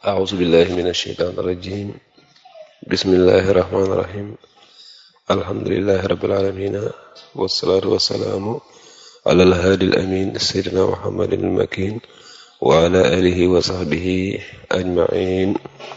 أعوذ بالله من الشيطان الرجيم بسم الله الرحمن الرحيم الحمد لله رب العالمين والصلاة والسلام على الهادي الأمين سيدنا محمد المكين وعلى آله وصحبه أجمعين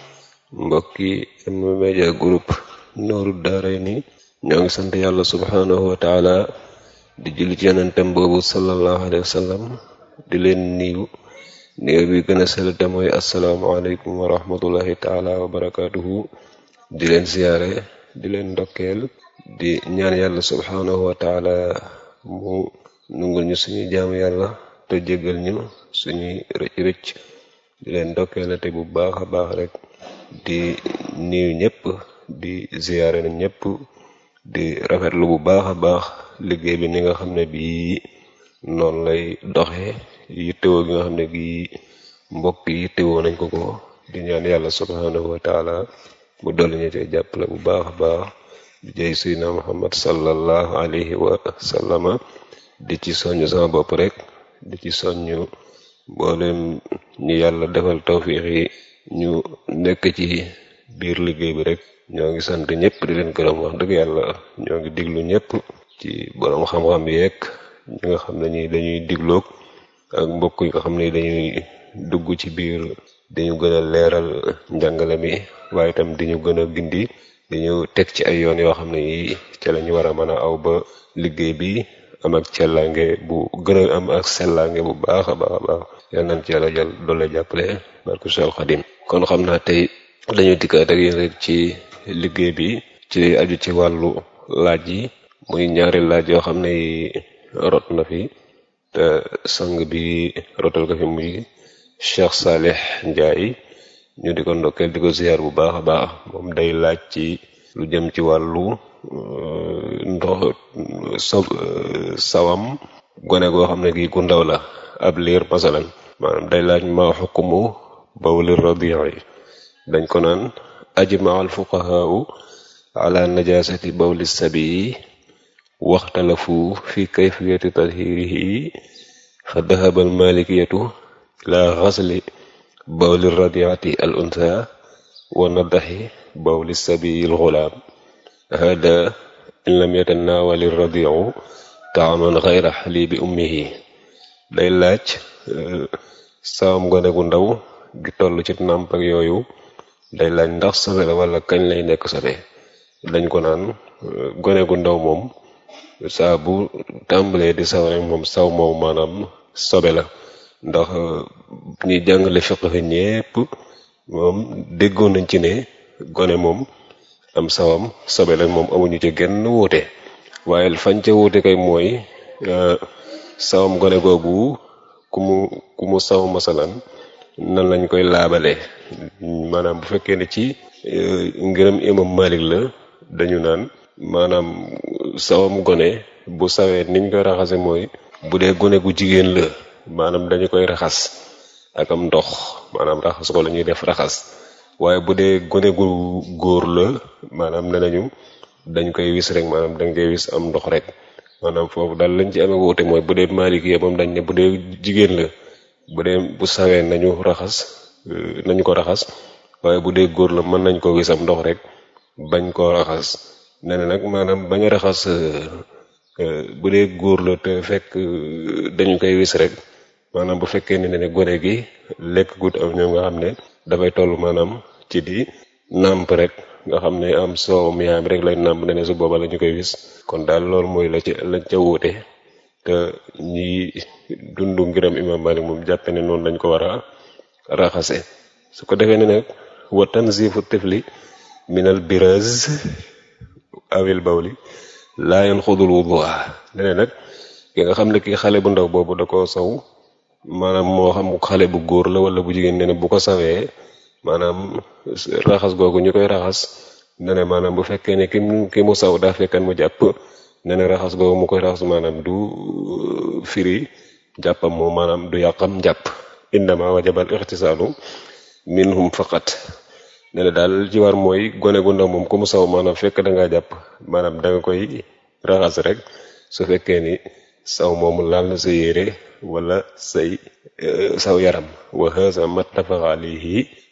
mbokki M-Media Group Nooru Daarayni ñoo ngi sant yàlla subhaanahu wa taala di julli ci yonentam boobu sallallahu alayhi wa sallam di leen niiw néew bi gën a sell te mooy asalaamaaleykum wa rahmatullahi taala wa barakaatuhu di leen siyaare di leen ndokkeel di ñaan yàlla subhaanahu wa taala mu nungul ñu suñu jaamu yàlla te jéggal ñu suñuy rëcc rëcc di leen ndokkeel te bu baax a baax rek di niiw ñëpp di siyaare na ñëpp di rafetlu bu baax a baax liggéey bi ni nga xam ne bii noonu lay doxee yittewoo gi nga xam ne bii mbokk yi yittewoo nañ ko ko di ñaan yàlla subhanahu wa taala mu dolli ñu te jàppale bu baax a baax di jëy sayyidina muhammad sallallahu alayhi wa sallama di ci soññ sama bopp rek di ci soññ mboolem ñu yàlla defal tawfiix yi ñu nekk ci biir liggéey bi rek ñoo ngi sant ñëpp di leen gërëm wax dëgg yàlla ñoo ngi diglu ñëpp ci borom xam-xam yeeg ñi nga xam ne ñi dañuy digloog ak mbokk yi nga xam ne dañuy dugg ci biir dañu gën a leeral njàngale mi waaye itam di ñu gën a gindi dañu teg ci ay yoon yoo xam ne yi ca la ñu war a mën a aw ba liggéey bi am ak cellange bu gën a am ak sellange bu baax a baax a baax yal nañ ci yàlla jël doole jàppale barke Seex Xadim kon xam naa tey dañu dikkaat ak yéen rek ci liggéey bi ci aju ci wàllu laaj yi muy ñaari laaj yoo xam ne rot na fi te sang bi rotal ko fi muy Cheikh Salih Ndiaye ñu di ko ndokkeel di ko ziar bu baax a baax moom day laaj ci lu jëm ci wàllu ndox so sawam gone goo xam ne gi gu ndaw la ab liir masalan maanaam day laaj ma xukumu bawli radii dañ ko naan ajma al fuqahaau ala najasati bawli sabii waxtalafu fi kayfiyati tathirihi fa dahaba al malikiyatu ila xasli bawli radiati al unsa wa nadaxi bawli sabii al xulaam hada in lam yatanawali radiu taaman xayra xalibi ummihi day laaj saam gone gu ndaw gi toll ci nàmp ak yooyu day laaj ndax sobe la wala kañ lay nekk sobe dañ ko naan gone gu ndaw moom saa bu tàmbalee di saw rek moom saw moom maanaam sobe la ndax ñi jàngale fiq fi ñépp moom déggoon nañ ci ne gone moom am sawam sobe la moom amuñu ci genn wuute waaye fañ ca wuute kay mooy sawam gone googu ku mu ku mu saw masalan nan lañ koy laabale maanaam bu fekkee ne ci ngërëm imam Malik la dañu naan maanaam sawam gone bu sawee niñ koy raxase mooy bu dee gone gu jigéen la maanaam dañu koy raxas ak am ndox maanaam raxas ko la ñuy def raxas waaye bu dee gone gu góor la maanaam ne nañu dañ koy wis rek maanaam dañ koy wis am ndox rek maanaam foofu daal lañ ci amee wuute mooy bu dee Malik yi moom dañ ne bu dee jigéen la bu dee bu sawee nañu raxas nañu ko raxas waaye bu dee góor la mën nañ ko wis am ndox rek bañ koo raxas nee na nag maanaam bañ a raxas bu dee góor la te fekk dañu koy wis rek maanaam bu fekkee ne ne gone gi lekk gut am ñoom nga xam ne dafay toll maanaam ci di nàmp rek nga xam ne am soowam yaayam rek lay nàmp ne ne su booba la ñu koy wis kon daal loolu mooy la ci lañ ca wuute te ñi dundu ngiram imam Malik moom jàppe ne noonu lañ ko war a raxase su ko defee ne nag wa tanzifu tifli minal biraz awil bawli laa yanxudul wudua ne nag ki nga xam ne ki xale bu ndaw boobu da ko saw maanaam moo xam xale bu góor la wala bu jigéen ne ne bu ko sawee maanaam raxas googu ñu koy raxas ne ne maanaam bu fekkee ne ki mu ki mu saw daa fekkan mu jàpp ne ne raxas googu mu koy raxas maanaam du firi jàppam moom maanaam du yàqam jàpp indama wajabal ixtisaalu minhum faqat ne ne daal ci war mooy gone gu ndaw moom ku mu saw maanaam fekk da ngaa jàpp maanaam da nga koy raxas rek su fekkee ni saw moomu laal na sa yére wala say saw yaram wa haza mattafaqa alayhi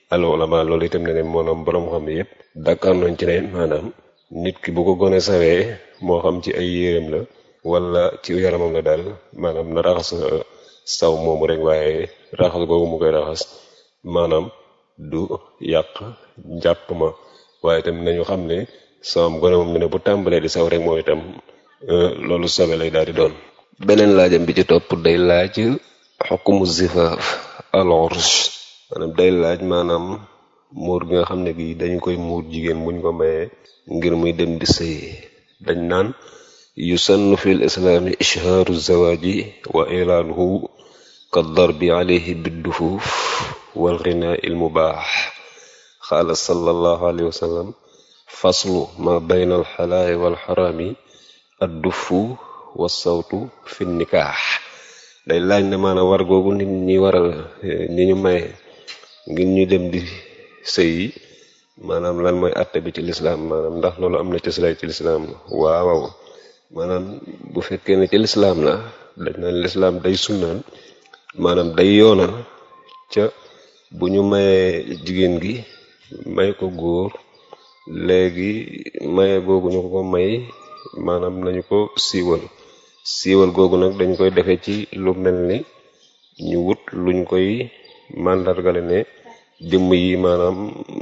al ulama loolu itam ne ne maanaam borom xam yépp d'accord nañ ci ne maanaam nit ki bu ko gone sawee moo xam ci ay yéreem la wala ci yaramam la daal maanaam na raxas saw moomu rek waaye raxas googu mu koy raxas maanaam du yàq njàpp ma waaye itam nañu xam ne sawam gone moom ne ne bu tàmbalee di saw rek moom itam loolu sobe lay daal di doon beneen laajam bi ci topp day laaj xukmu zifaaf al ursh maanaam day laaj maanaam muur gi nga xam ne gi dañu koy muur jigéen buñ ko mayee ngir muy dem di sëy dañ naan yusannu fi l islaami ishhaaru zawaaji wa ilaanuhu ka darbi alayhi biddufuuf wal ghinaa il mubaax qaala sallallahu alayhi wa sallam faslu ma bayna al xalaali wal xaraami addufu wa sawtu fi nikaax day laaj ne maanaam war googu nit ñi waral ñi ñu maye ngir ñu dem di sëy maanaam lan mooy àtte bi ci lislaam maanaam ndax loolu am na ci silay ci lislaam waaw maanaam bu fekkee ne ci lislaam la dañ naan lislaam day sunnaan maanaam day yoonal ca bu ñu mayee jigéen gi may ko góor léegi maye googu ñu ko ko may maanaam nañu ko siiwal siiwal googu nag dañ koy defee ci lu mel ni ñu wut luñ koy màndargale ne jëmm yi maanaam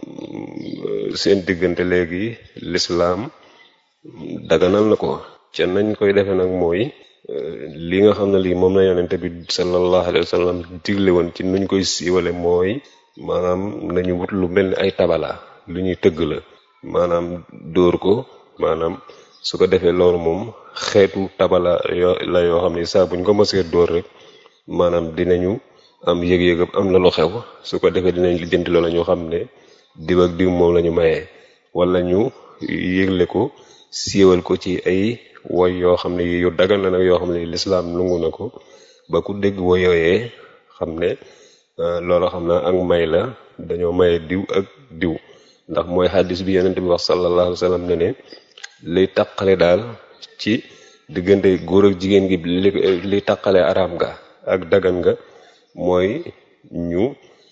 seen diggante léegi lislaam daganal na ko ca nañ koy defee nag mooy li nga xam ne lii moom la yonente bi sallallahu alayhi wa sallam digle woon ci nuñ koy siiwale mooy maanaam nañu wut lu mel ni ay tabala lu ñuy tëgg la maanaam dóor ko maanaam su ko defee loolu moom xeetu tabala yoo la yoo xam ne saa buñ ko mësee dóor rek maanaam dinañu am yëg-yëg am la lu xew su ko defee dinañ lijjanti loola ñu xam ne diw ak diw moom la ñu mayee wala ñu yëgle ko siiwal ko ci ay woy yoo xam ne yu dagal na nag yoo xam ne lislaam lungu na ko ba ku dégg woy yooyee xam ne loola xam na ak may la dañoo maye diw ak diw ndax mooy xaddis bi yonent bi wax sallallahu alayhi wa sallam ne ne liy taqale daal ci diggante góor ak jigéen gi li liy taqale araam nga ak dagan nga mooy ñu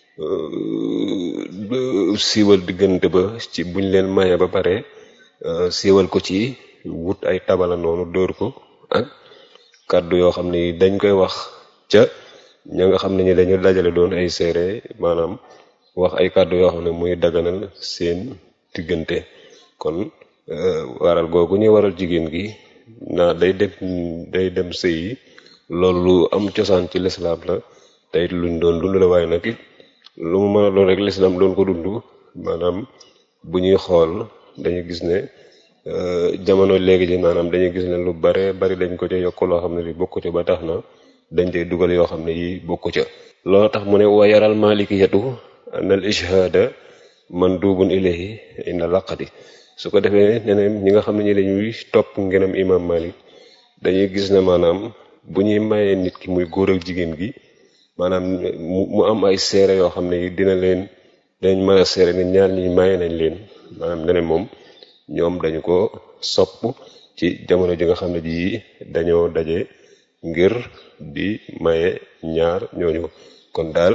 siiwal diggante ba ci buñ leen maye ba pare siiwal ko ci wut ay tabala noonu dóor ko ak kàddu yoo xam ne dañ koy wax ca ña nga xam ne ñi dañu dajale doon ay seere maanaam wax ay kàddu yoo xam ne muy daganal seen diggante kon waral googu ñuy waral jigéen gi naa day dem day dem sëy yi loolu lu am cosaan ci lislaam la tey luñ doon dund la waaye nag it lu mu mën a doon rek lislaam doon ko dund maanaam bu ñuy xool dañu gis ne jamono léegi ji maanaam dañuy gis ne lu bare bari dañ ko ca yokk loo xam ne li bokku ca ba tax na dañ cay dugal yoo xam ne yi bokku ca loolu tax mu ne wa yaral malikiyatu anal ishhada mandubun ilayhi inda laqati su ko defee ñeneen ñi nga xam ne ñi dañuy topp ngenam imam malik dañuy gis ne maanaam bu ñuy mayee nit ki muy góor ak jigéen gi maanaam mu am ay seere yoo xam ne dina leen dañ mën a seere ne ñaar ñi maye nañ leen maanaam neneen moom ñoom dañu ko sopp ci jamono ji nga xam ne ji dañoo daje ngir di maye ñaar ñooñu kon daal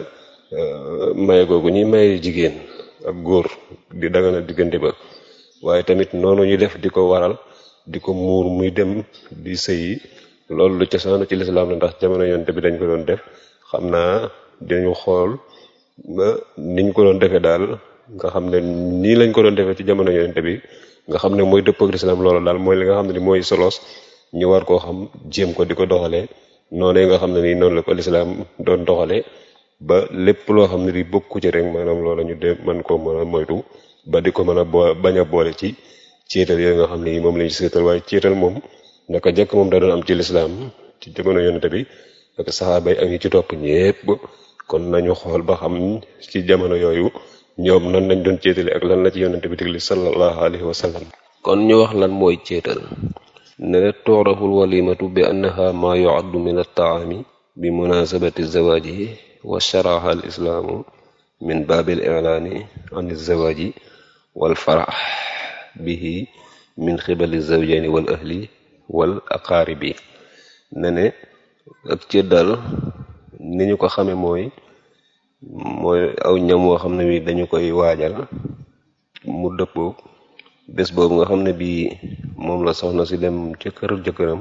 maye googu ñuy maye jigéen ak góor di dagana diggante ba waaye tamit noonu ñu def di ko waral di ko muur muy dem di sëyi loolu lu cosaanu ci lislaam la ndax jamono yonte bi dañ ko doon def xam naa dañu xool ba niñ ko doon defee daal nga xam ne nii lañ ko doon defee ci jamono yonte bi nga xam ne mooy dëpp ak lislaam loolu daal mooy li nga xam ne ni mooy solos ñu war koo xam jéem ko di ko doxalee noonu nga xam ne nii noonu la ko lislaam doon doxalee ba lépp loo xam ne di bokku ci rek maanaam loola ñu de mën koo mën a moytu ba di ko mën a boo bañ a boole ci ceetal yooyu nga xam ne yi moom lañu seetal waaye ceetal moom naka jëkk moom da doon am ci lislaam ci jamono yonente bi ak saxaaba yi ak ñi ci topp ñépp kon nañu xool ba xam ci jamono yooyu ñoom nan lañ doon ceetale ak lan la ci yonente bi digli sallallahu alayhi wa sallam kon ñu wax lan mooy ceetal ne ne tuuraful walimatu bi annaha ma yuaddu min altaami bi munasabati zawaaji wa sharaha al islaamu min baabil ilaani an zawaaji wal farax bihi min xibali zawjani wal ahli wal aqaaribi ne ne ak cëddal ni ñu ko xame mooy mooy aw ñam woo xam ne bi dañu koy waajal mu dëppoo bés boobu nga xam ne bii moom la soxna si dem ca kër jëkkëram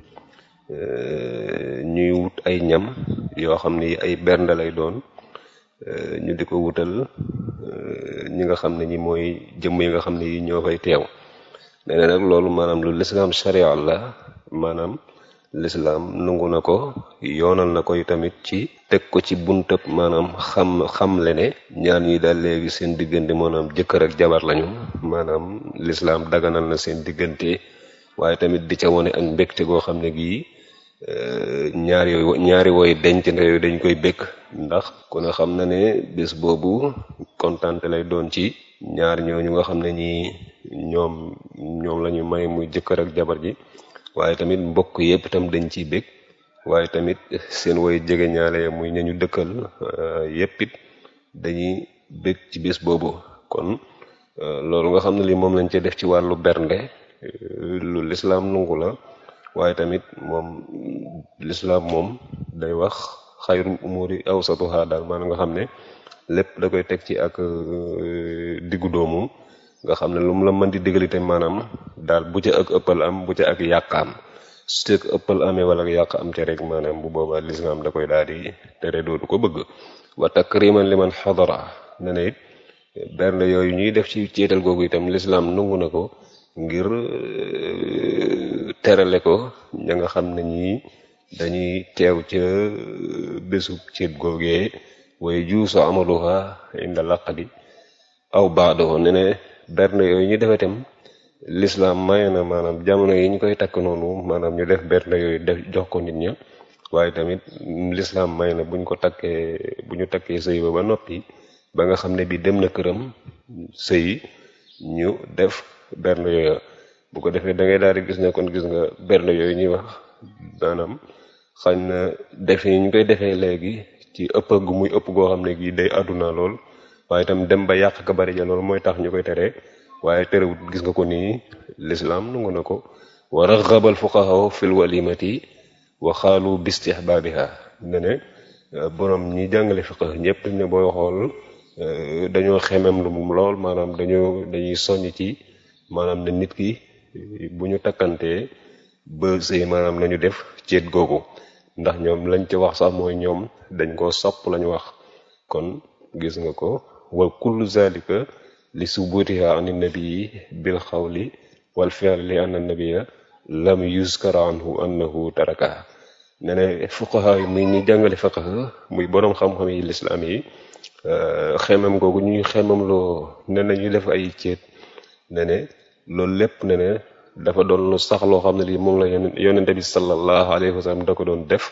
ñuy wut ay ñam yoo xam ne ay bernde lay doon ñu di ko wutal ñi nga xam ne ñi mooy jëmm yi nga xam ne yi ñoo fay teew nee na nag loolu maanaam lu lislaam sharia la maanaam lislaam nangu na ko yoonal na koy tamit ci teg ko ci buntëb maanaam xam xamle ne ñaar ñi daal léegi seen diggante maanaam jëkkër ak jabar lañu maanaam lislaam daganal na seen diggante waaye tamit di ca wone ak mbégte goo xam ne gii ñaari yooyu ñaari woy denc na yooyu dañ koy békk ndax ku ne xam na ne bés boobu kontante lay doon ci ñaar ñooñu nga xam ne ñi ñoom ñoom la ñu may muy jëkkër ak jabar ji waaye tamit mbokk yépp itam dañ ciy bég waaye tamit seen woy jege ñaale muy ñañu dëkkal yépp it dañuy bég ci bés boobu kon loolu nga xam ne li moom lañ ca def ci wàllu bernde lu lislaam nungu la waaye tamit moom lislaam moom day wax xayrul umuri awsatuha daal maanaam nga xam ne lépp da koy teg ci ak diggu doomu nga xam ne lu mu la mën di digalite maanaam daal bu ca ak ëppal am bu ca ak yàq am su ca ak ëppal amee wala yàq am ca rek maanaam bu boobaa lislaam da koy daal di tere dootu ko bëgg wa takriman liman xadara ne ne it bernde yooyu ñuy def ci ceetal googu itam lislaam nangu na ko ngir terale ko ña nga xam ne ñii dañuy teew ca bésu ceet googee waaye juuso amaluha inda laqadi aw baadoo ne ne bernde yooyu ñu defe itam lislaam maye na maanaam jamono yi ñu koy takk noonu maanaam ñu def bernde yooyu def jox ko nit ña waaye tamit lislaam may na buñ ko takkee bu ñu takkee sëy ba ba noppi ba nga xam ne bi dem na këram sëy ñu def bernde yooyu bu ko defee da ngay daal di gis ne kon gis nga bernde yooyu ñuy wax maanaam xañ na defe ñu koy defee léegi ci ëpp gu muy ëpp goo xam ne gii day àdduna lool waaye itam dem ba yàq ka bari ja loolu mooy tax ñu koy tere waaye terewut gis nga ko nii lislaam nangu na ko wa raxabal fuqaha fil walimati wa xaalu bistihbaabiha ne ne borom ñi jàngale fiqh ñëpp ne booy xool dañoo xemem lu mu lool maanaam dañoo dañuy soññ ci maanaam ne nit ki bu ñu takkantee ba sëy maanaam nañu def ceet googu ndax ñoom lañ ci wax sax mooy ñoom dañ koo sopp lañu wax kon gis nga ko wa kullu zalika li subutiha an nabii bil xawli wal fi'l li anna nabiyya lam yuzkar anhu annahu taraka ne ne fuqaha yi muy ñi jàngale fiqh muy boroom xam-xam yi lislaam yi xemam googu ñuy xemam loo ne na ñu def ay ceet ne ne loolu lépp ne ne dafa doon lu sax loo xam ne lii moom la yonente bi sallallahu alayhi wa sallam da ko doon def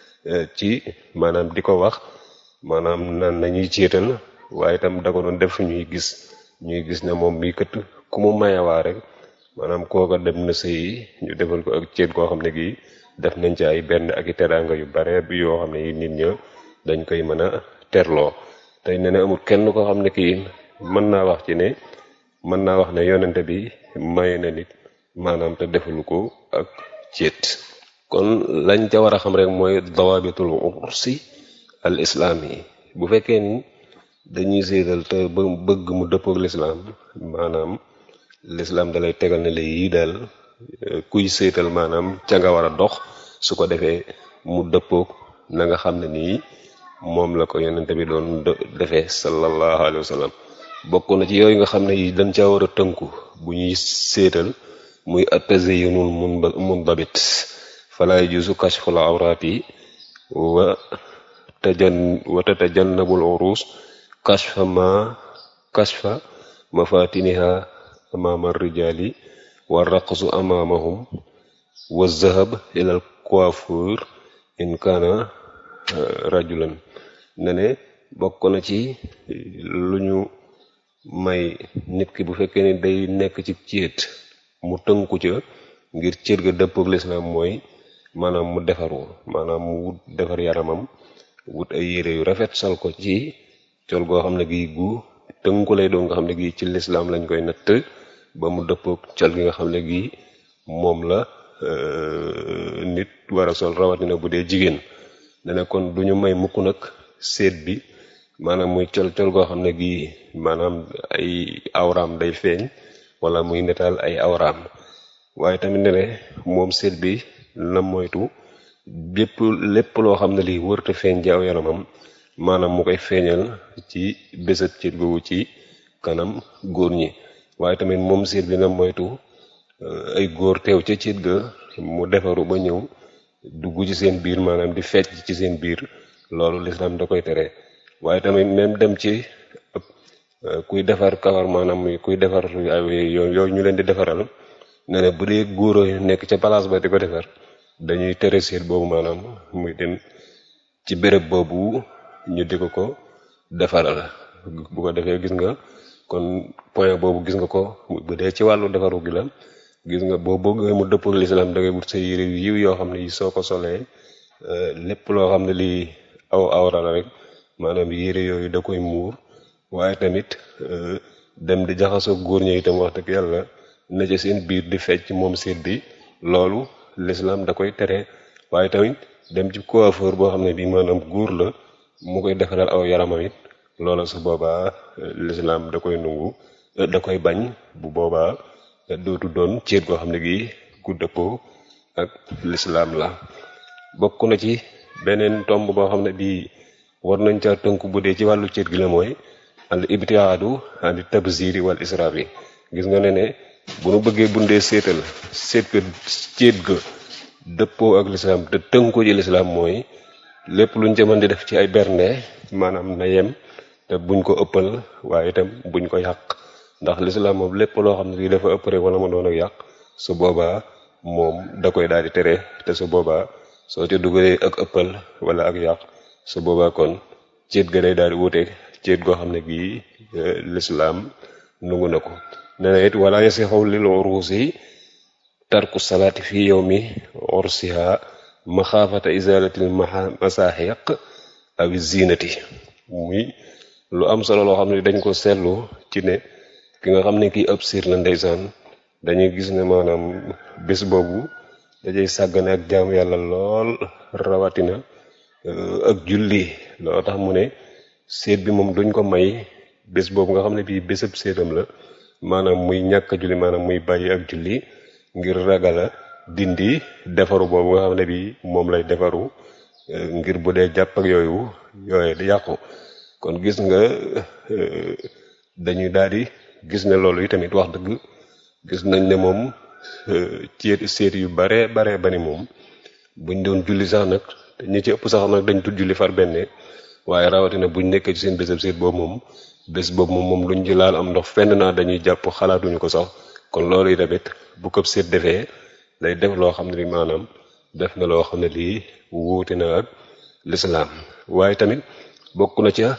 ci maanaam di ko wax maanaam nan nañuy ceetal waaye itam da ko doon def ñuy gis ñuy gis ne moom mii kët ku mu mayewaa rek maanaam kooka dem na sëy ñu defal ko ak ceet koo xam ne gii def nañ ci ay benn ak i teraanga yu bare bi yoo xam ne yi nit ña dañ koy mën a terloo tey ne ne amul kenn koo xam ne kii mën naa wax ci ne mën naa wax ne yonente bi may na nit maanaam te defalu ko ak ceet kon lañ ca war a xam rek mooy dawabitul ursi al islaam yi bu fekkee ni dañuy séetal te ba bëgg mu dëppook lislaam maanaam lislaam dalay tegal ne la yii daal kuy séetal maanaam ca nga war a dox su ko defee mu dëppook na nga xam ne nii moom la ko yonente bi doon defee sallallahu alayhi wa sallam bokk na ci yooyu nga xam ne yi dañ caa war a tënku bu ñuy séetal muy at-tazayyunul mundabit fala yajuzu kashful awraati wa tajan wa tatajannabul urus kashfa ma kashfa mafatiniha amama rijali wa raqsu amamahum wa zahab ila al coiffeur in kana rajulan ne ne bokk na ci lu ñu may nit ki bu fekkee ne day nekk ci céet mu tënku ca ngir céet ga dëppook lislaam mooy maanaam mu defaru maanaam mu wut defar yaramam wut ay yére yu rafet sol ko ci col goo xam ne gii gu tënku lay doon nga xam ne gii ci lislaam lañ koy natt ba mu dëppook col gi nga xam ne gii moom la nit war a sol rawatina bu dee jigéen ne ne kon du ñu may mukk nag seet bi maanaam muy col col goo xam ne gii maanaam ay awraam day feeñ wala muy netaal ay awraam waaye tamit ne ne moom seet bi na moytu bépp lépp loo xam ne lii wërta feeñ ci aw yaramam maanaam mu koy feeñal ci bésab céet googu ci kanam góor ñi waaye tamit moom seet bi na moytu ay góor teew ca céet ga mu defaru ba ñëw dugg ci seen biir maanaam di fecc ci seen biir loolu lislaam da koy tere waaye tamit même dem ci kuy defar kawar maanaam muy kuy defar yooyu ñu leen di defaral ne ne bu dee góor yu nekk ca place ba di ko defar dañuy tere seet boobu maanaam muy dem ci béréb boobu ñu di ko ko defaral bu ko defee gis nga kon point boobu gis nga ko bu dee ci wàllu defaru gi la gis nga boo bëggee mu dëppoo ak lislaam da ngay wut sa yére yu yiw yoo xam ne yi soo ko solee lépp loo xam ne lii aw awra la rek maanaam yére yooyu da koy muur waaye tamit dem di jaxasoo góor ñi itam wax dëgg yàlla na ci seen biir di fecc moom seet bi loolu lislaam da koy tere waaye tamit dem ci coiffeur boo xam ne bii maanaam góor la mu koy defaral aw yaramam it loola su boobaa lislaam da koy nungu da koy bañ bu boobaa dootu doon ceet goo xam ne gii ku dëppoo ak lislaam la bokk na ci beneen tomb boo xam ne bii war nañ ca tënk bu dee ci wàllu ceet gi la mooy al ibtiaadu ani tabziri wal israaf yi gis nga ne ne bu nu bëggee bundee seetal seet ga ceet ga dëppoo ak lislaam te tënku ci lislaam mooy lépp luñ ca mën di def ci ay bernde maanaam na yem te buñ ko ëppal waaye itam buñ ko yàq ndax lislaam moom lépp loo xam ne lii dafa ëpp rek wala ma doon ak yàq su boobaa moom da koy daal di tere te su boobaa soo ca dugalee ak ëppal wala ak yàq su boobaa kon ceet ga day daal di wuute ceet goo xam ne gii lislaam nungu na ko nee na it wala yasixaw lil urusi tarku salaati fi yowmi ursiha maxaafata izalatil masaaxiq aw zinati muy lu am solo loo xam ne dañ ko seetlu ci ne ki nga xam ne kii ëpp siir la ndeysaan dañuy gis ne maanaam bés boobu dajay sàggane ak jaamu yàlla lool rawatina ak julli loo tax mu ne seet bi moom duñ ko may bés boobu nga xam ne bii bésab seetam la maanaam muy ñàkk a julli maanaam muy bàyyi ak julli ngir ragala dindi defaru boobu nga xam ne bii moom lay defaru ngir bu dee jàpp ak yooyu yooye di yàqu kon gis nga dañuy daal di gis ne loolu yi tamit wax dëgg gis nañ ne moom ceet seet yu bare bare bari moom buñ doon julli sax nag te ñi ci ëpp sax nag dañ tudd julli far benn waaye rawatina buñ nekkee ci seen bésab seet boobu moom bés boobu moom moom luñ ci laal am ndox fenn naa dañuy jàpp xalaatuñu ko sax kon loolu yi tamit bu ko seet defee day def loo xam ne li maanaam def na loo xam ne lii wuute na ak lislaam waaye tamit bokk na ca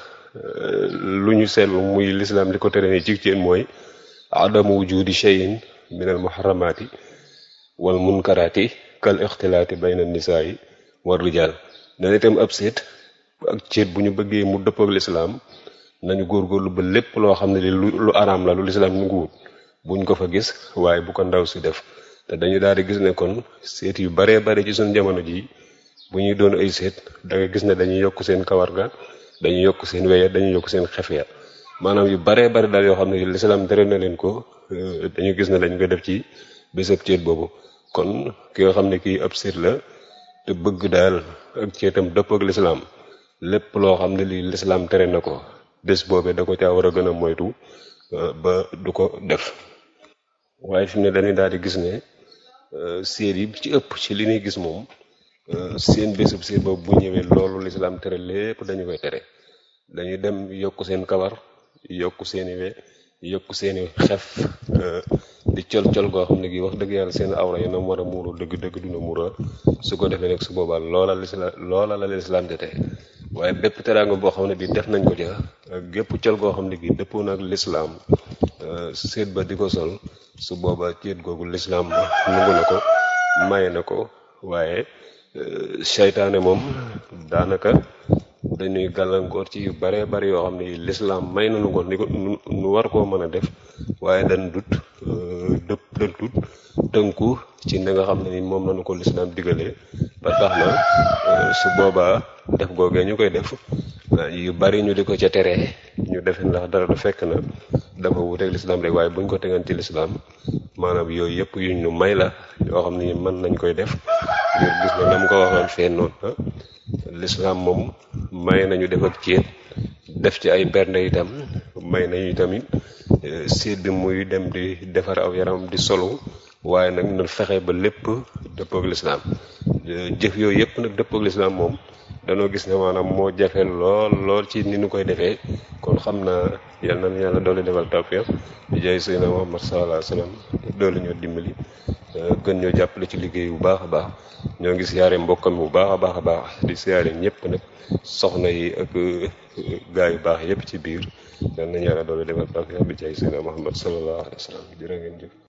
lu ñu seetlu muy lislaam li ko tere ni ci ceen mooy adamu wujudi cheyin min al muharramati wal munkaraati kal ixtilaati bayna nisaayi war rijaal ne itam ab seet ak ceet bu ñu bëggee mu dëpp ak lislaam nañu góorgóorlu ba lépp loo xam ne li lu araam la lu lislaam nu nguwut buñ ko fa gis waaye bu ko ndaw si def te dañu daal di gis ne kon seet yu baree bare ci suñu jamono ji bu ñuy doon ay seet da nga gis ne dañuy yokk seen kawar ga dañuy yokk seen weya dañuy yokk seen xef ya maanaam yu baree bari daal yoo xam ne lislaam tere na leen ko dañu gis ne dañ koy def ci bésab ceet boobu kon ki nga xam ne kii ab seet la te bëgg daal ak ceetam dëpp ak lislaam lépp loo xam ne lii lislaam tere na ko bés boobee da ko caa war a gën a moytu ba du ko def waaye fi mu ne dañuy daal di gis ne seet yi ci ëpp ci li ñuy gis moom seen bésub seet boobu bu ñëwee loolu lislaam tere lépp dañu koy tere dañuy dem yokk seen kawar yokk seeni we yokk seeni xef di col col goo xam ne gi wax dëgg yàlla seen awra yi na mu war a muuru dëgg dëgg duna muura su ko defee nag su boobaa loola lislaam loola la lislaam di tere waaye bépp teraanga boo xam ne bi def nañ ko ca ak gépp col goo xam ne gi dëppoo na ak lislaam seet ba di ko sol su boobaa ceet googu lislaam nangu na ko maye na ko waaye seytaane moom daanaka dañuy gàllankoor ci yu bare bari yoo xam ne lislaam may nañu ko ni ko nu war koo mën a def waaye dañ dut dëpp dañ dut tënku ci ni nga xam ne ni moom lañu ko lislaam digalee ba tax na su boobaa def googee ñu koy def yu bari ñu di ko ca tere ñu defe ndax dara du fekk na dafa wuteeg lislaam rek waaye buñ ko tegan ci lislaam maanaam yooyu yëpp yuñ ñu may la yoo xam ni mën nañ koy def ngir gis na nam ko waxoon fee noonu lislaam moom may nañu def ak céet def ci ay bernde itam may nañu tamit séet bi muy dem di defar aw yaram di solu waaye nag na fexe ba lépp dëppoog lislaam jëf yooyu yëpp nag dëppoog lislaam moom danoo gis ne maanaam moo jafe lool lool ci ni ñu koy defee kon xam naa yal na yàlla doole defal tawfiq di jaay Seydina Muhammad sallallahu alayhi wa sallam doole ñoo dimbali gën ñoo jàppale ci liggéey bu baax a baax ñoo ngi siyaare mbokkam bu baax a baax a baax di siyaare ñëpp nag soxna yi ak gaa yu baax yëpp ci biir yal na yàlla doole defal tawfiq di jaay Seydina Muhammad sallallahu alayhi wa sallam jërë ngeen jëf